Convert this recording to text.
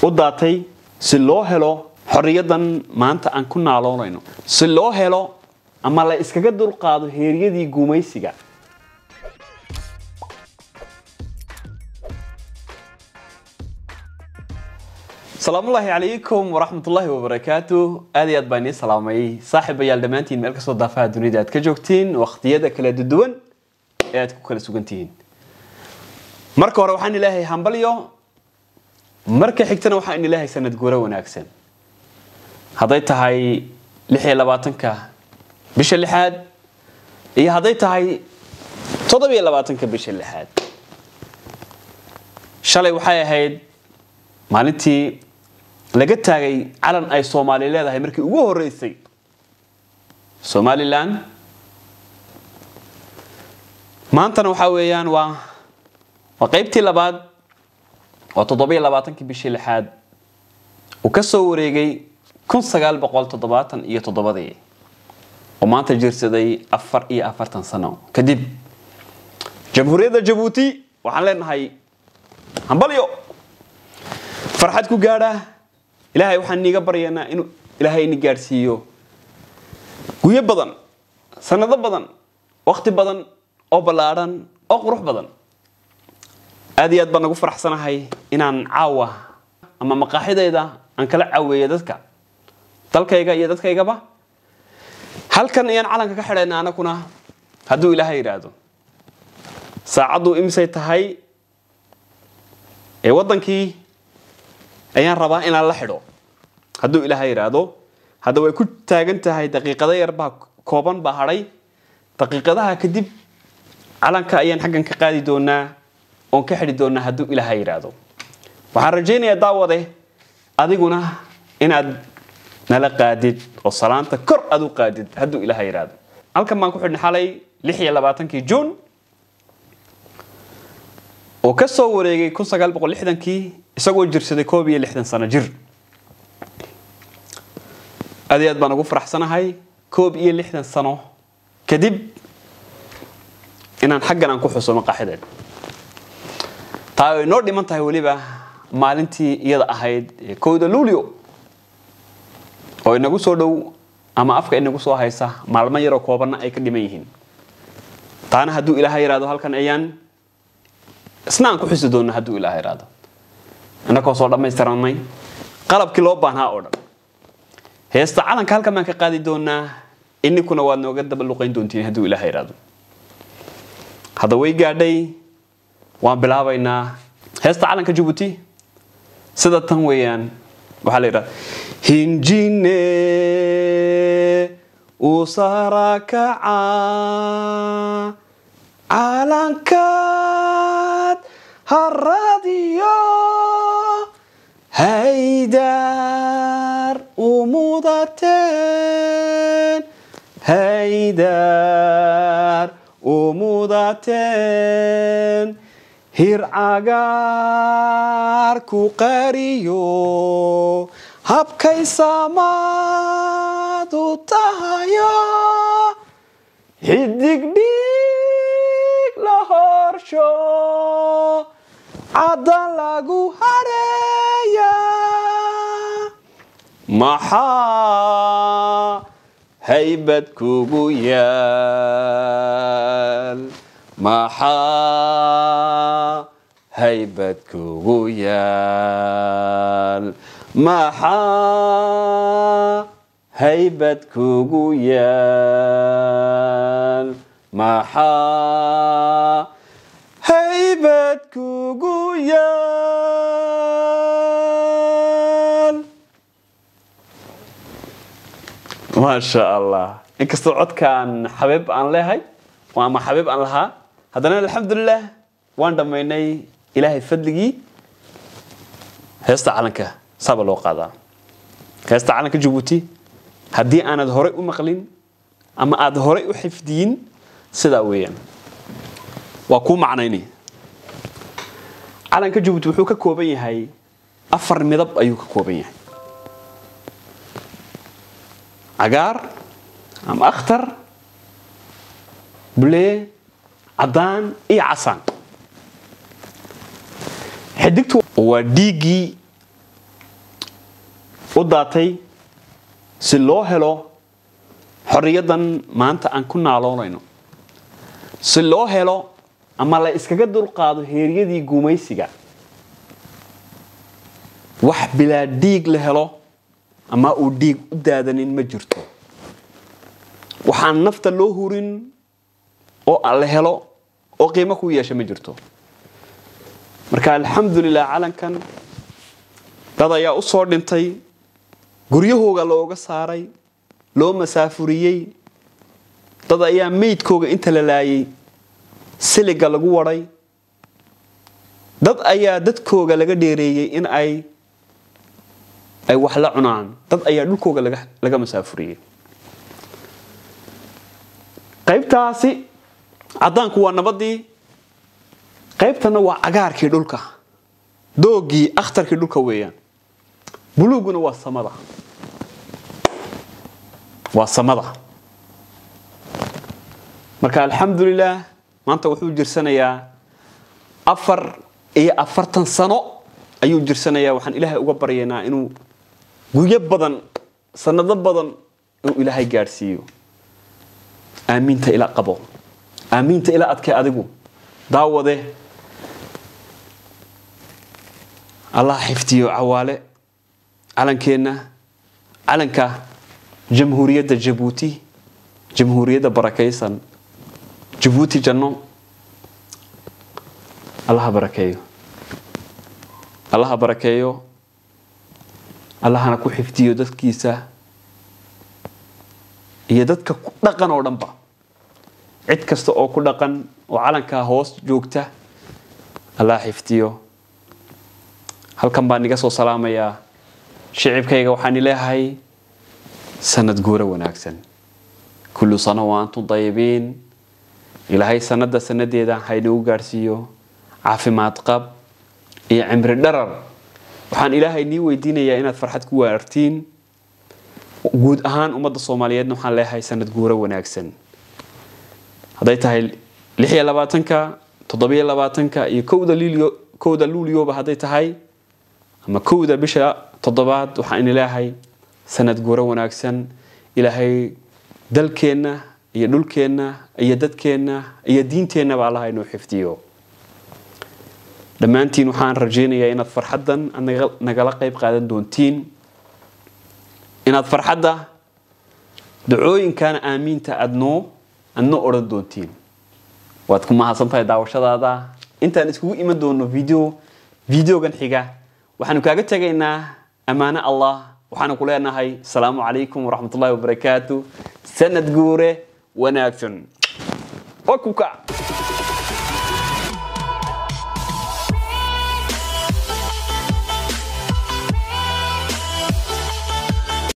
u daatay si loo helo xorriyadan maanta aan ku naaloonayno si loo helo ama la iskaga dulqaado heeryadii gumaysiga salaamullaahi calaykum waraxmatullaahi wabarakaatu aad iyo aad baan idiin salaamayay saaxiibayaal dhammaantiin meel kastoo daafaha dunida aad ka joogtiin waqtiyada kala duwan ee aad ku kala sugan tihiin marka hore waxaan ilaahay hambalyo marka xigtana waxaan ilaahay sanad guuro wanaagsan hadday tahay lix iyo labaatanka bisha lixaad iyo hadday tahay toddobiyo labaatanka bisha lixaad shalay waxay ahayd maalintii laga taagay calan ay soomaali leedahay markii ugu horeysay somalilan maantana waxaa weeyaan waa waa qaybtii labaad waa toddobiyo labaatankii bishii lixaad uu ka soo wareegay kun sagaal boqol toddobaatan iyo toddobadii oo maanta jirsaday afar iyo afartan sano kadib jamhuuriyadda jabuuti waxaan leenahay hambalyo farxad ku gaadha ilaahay waxaan niiga baryaynaa inuu ilaahay ini gaadhsiiyo guyo badan sanado badan wakti badan oo ballaadhan oo qurux badan aad iyo aad baan nagu faraxsanahay inaan caawa ama maqaaxidayda aan kala caaweeyo dadka dalkayga iyo dadkaygaba halkan ayaan calanka ka xidhayna anakuna hadduu ilaahay yidhaahdo saacaddu imisay tahay ee waddankii ayaan rabaa inaan la xidho hadduu ilaahay yidhaahdo hadda way ku taagan tahay daqiiqado yar baa kooban baa hadhay daqiiqadaha kadib calanka ayaan xaggan ka qaadi doonaa oon ka xidhi doonaa hadduu ilaahay yidhaahdo waxaan rajaynayaa daawade adiguna inaad nala qaadid oo salaanta kor aad u qaadid hadduu ilaahay yidhaahdo halkan baan ku xidhnay xalay lix iyo labaatankii juun oo ka soo wareegay kun sagaal boqol lixdankii isagoo jirsaday koob iyo lixdan sano jir aad iyo aad baan ugu faraxsanahay koob iyo lixdan sano kadib inaan xaggan aan ku xuso maqaaxideen taa ay noo dhiman tahay weliba maalintii iyada ahayd ee kowda luulio oo inagu soo dhow ama afka inagu soo haysa maalmo yaroo koobanna ay ka dhiman yihiin taana hadduu ilaaha yidhahdo halkan ayaan isna aan ku xusi doona hadduu ilaah yidhaahdo innakoo soo dhammaystiranay qalabkii loo baahnaa oo dhan heesta calanka halkan baan ka qaadi doonaa ininkuna waad nooga daba luqayn doontiin hadduu ilaah yidhaahdo hadda way gaadhay waan bilaabaynaa heesta calanka jabuuti sida tan weeyaan waxaa la yidhahda hinjine usarakaca calankaad haradiyo haydar umudateen haydar umudateen hircagaar ku qariyo habkay samaadu tahayo xidigdhig la horsho caddan lagu hareeya maxaa haybad kugu yaal maxaa haybad kugu yaal maxaa haybad kugu yaal maxaa haybad kugu yaal maasha allah inkastoo codkaan xabiib aan leehay ama xabiib aan lahaa haddana alxamdulilah waan dhammaynay ilaahay fadligii heesta calanka saaba loo qaadaa heesta calanka jabuuti haddii aanad horay u maqlin ama aad horay u xifdiyin sidaa weeyaan waa kuu macnayni calanka jabuuti wuxuu ka kooban yahay afar midab ayuu ka kooban yahay cagaar ama akhtar bulee caddaan iyo casaan xidigtu waa dhiiggii u daatay si loo helo xorriyaddan maanta aan ku naaloonayno si loo helo ama la iskaga dulqaado heeryadii gumaysiga wax bilaa dhiig la helo ama uu dhiig u daadanin ma jirto waxaan nafta loo hurin oo la helo oo qiimo ku yeesha ma jirto marka alxamdulilah calankan dad ayaa u soo dhintay guryahooga looga saaray loo masaafuriyey dad ayaa meydkooga inta la laayay siliga lagu waday dad ayaa dadkooga laga dheereeyey in ay ay wax la cunaan dad ayaa dhulkooga laga masaafuriyey qaybtaasi caddaanku waa nabadii qaybtana waa cagaarkii dhulka doogii akhtarkii dhulka weeyaan buluuguna waa samada waa samada marka alxamdulilah maanta wuxuu jirsanayaa afar iyo afartan sano ayuu jirsanayaa waxaan ilaahay uga baryaynaa inuu guryo badan sanado badan inuu ilaahay gaadhsiiyo aamiinta ila qabo aamiinta ila adkay adigu daawade allah xifdiyo cawaale calankeenna calanka jamhuuriyadda jabuuti jamhuuriyadda barakaysan jabuuti janno allaha barakeeyo allaha barakeeyo allahana ku xifdiyo dadkiisa iyo dadka ku dhaqan oo dhanba cid kasta oo ku dhaqan oo calankaa hoos joogta allah xifdiyo halkan baan iga soo salaamayaa shicibkayga waxaan ileeyahay sanad guuro wanaagsan kullu sano wa antum dayibiin ilaahay sanada sanadeeda haynagu gaadhsiiyo caafimaad qab iyo cimri dharar waxaan ilaahay nii weydiinayaa inaad farxad ku waartiin guud ahaan ummadda soomaaliyeedna waxaan leeyahay sanad guuro wanaagsan hadday tahay lix iyo labaatanka toddobiyo labaatanka iyo kowda liilyo kowda luulyoba hadday tahay ama kowda bisha toddobaad waxaan leeyahay sanad guuro wanaagsan ilaahay dalkeenna iyo dhulkeenna iyo dadkeenna iyo diinteennaba allaha inuu xifdiyo dhammaantiin waxaan rajaynayaa inaad farxaddan nagala qayb qaadan doontiin inaad farxadda dacooyinkan aamiinta adnoo adnoo odhan doontiin waad ku mahadsan tahay daawashadaada intaan iskugu iman doono video videogan xiga waxaanu kaaga tegaynaa ammaano allah waxaanu ku leenahay asalaamu calaykum waraxmatullahi wabarakaatu sanad guure wanaagsan waa kuka